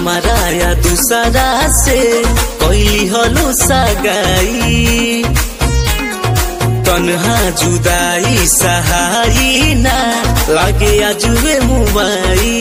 हमारा या दूसरा से कैली हलो सगाई तन्हा जुदाई सहाई ना लागे आजुए मुबाई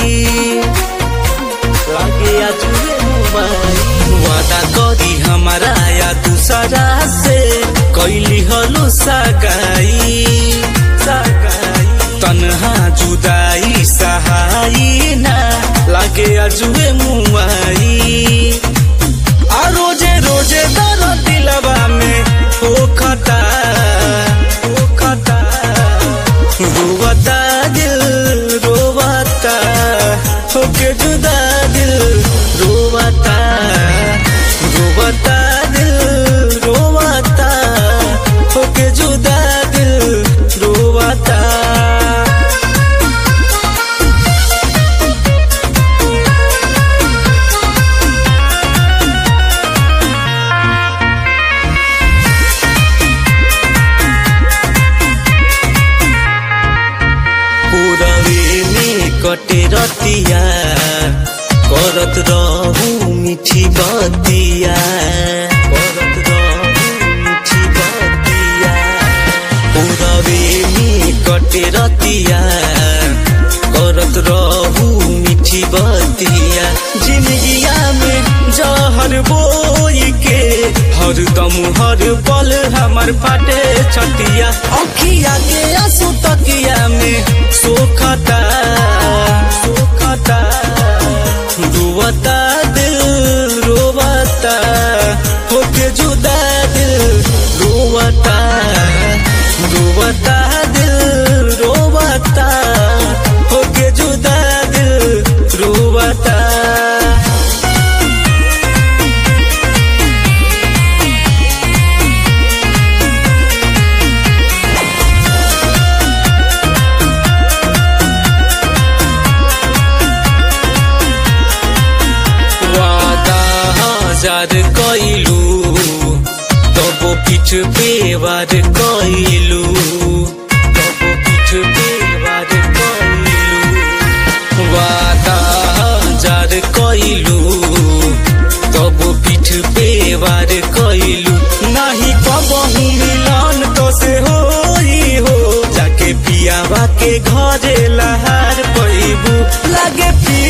लागे आजुए मुबाई वादा करी हमारा या दूसरा से कैली हलो सगाई सगाई तन्हा जुदाई सहाई ना लागे आजुए मुबाई आ रोजे रोजे दर दिलवा में हो खता हो खता रोवता दिल रोवता होके जुदा दिल रोवता रोवता दिल रोवता होके जुदा दिल रोवता पुरवे में कटे रतिया करत रहू मिठी बतिया करत रहू मिठी बतिया पुरवे में कटे रतिया करत रहू मिठी बतिया जिंदगिया में जहर बोई के हर दम हर पल हमर फाटे छतिया अखिया के आंसू तकिया में सोखता सोखता रोवता दिल रोवता होके जुदा दिल रोवता रोवता दिल रोवता होके जुदा दिल रोवता वादा हजार कइलू तब पिठ पेवार कइलू तब पिठ पेवार कइलू वादा हजार कइलू तब पिठ पेवार कइलू नाही कबहू मिलन तो से होई हो जाके पियावा के घरे लहार पैबू लागे पिया